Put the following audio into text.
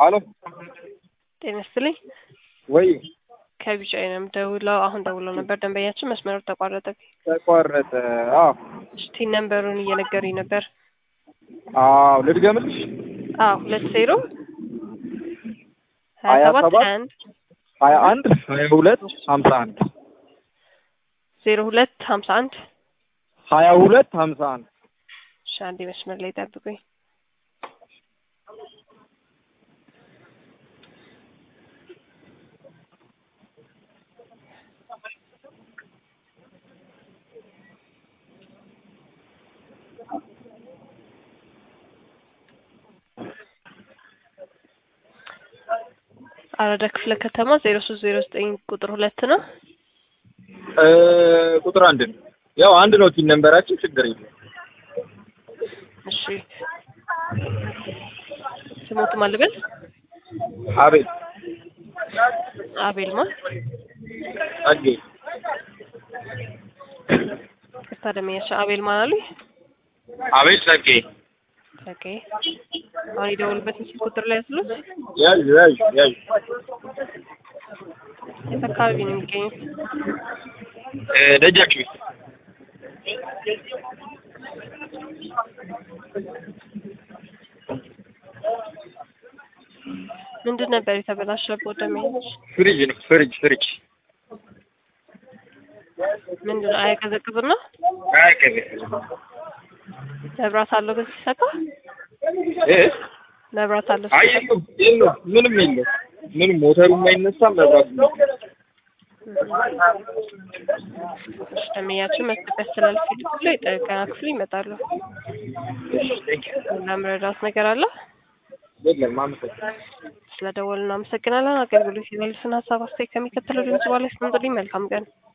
አሎ ጤና ይስጥልኝ። ወይ ከቢጫ ነው ደውለው አሁን ደውለው ነበር። ደንበኛችን መስመሩ ተቋረጠ። ተቋረጠ። አዎ እስቲ ነንበሩን እየነገሩኝ ነበር። አዎ ልድገምልሽ። አዎ ሁለት ዜሮ ሀያ ሀያ ሰባት ሰባት አንድ ሀያ አንድ ሀያ ሁለት ሀምሳ አንድ ዜሮ ሁለት ሀምሳ አንድ ሀያ ሁለት ሀምሳ አንድ እሺ፣ አንዴ መስመር ላይ ጠብቁኝ። አራዳ ክፍለ ከተማ ዜሮ ሶስት ዜሮ ዘጠኝ ቁጥር ሁለት ነው። እ ቁጥር አንድ ነው። ያው አንድ ነው ቲን ነንበራችን ችግር የለም። እሺ ስሞቱ ማልበል አቤል አቤል ማ ጸጌ ቅርታ ደመኛቸው አቤል ማን አሉኝ? አቤል ጸጌ ኦኬ አሁን የደወሉበት ምስል ቁጥር ላይ ያስሉት ያዥ ያዥ ያዥ የት አካባቢ ነው የሚገኙት? እ ደጃችሁ ምንድን ነበር የተበላሸበት ደመኞች? ፍሪጅ ነው ፍሪጅ ፍሪጅ ምንድን ነው አያቀዘቅዝም ነው? አያቀዘቅዝም መብራት አለው ግን ሲሰካ እ መብራት አለው አይ ሲሰካ የለውም የለውም ምንም የለውም ምንም ሞተሩም አይነሳም መብራቱ ደመኛችን መስጠት ያስተላልፍ ክፍሉ የጥገና ክፍሉ ይመጣሉ። ለምረዳት ነገር አለ የለም አመሰግናለሁ ስለደወሉ እናመሰግናለን። አገልግሎት የሌሉትን ሀሳብ አስተያየት ከሚከተለው ድምጽ በኋላ ያስቀምጡልኝ። መልካም ቀን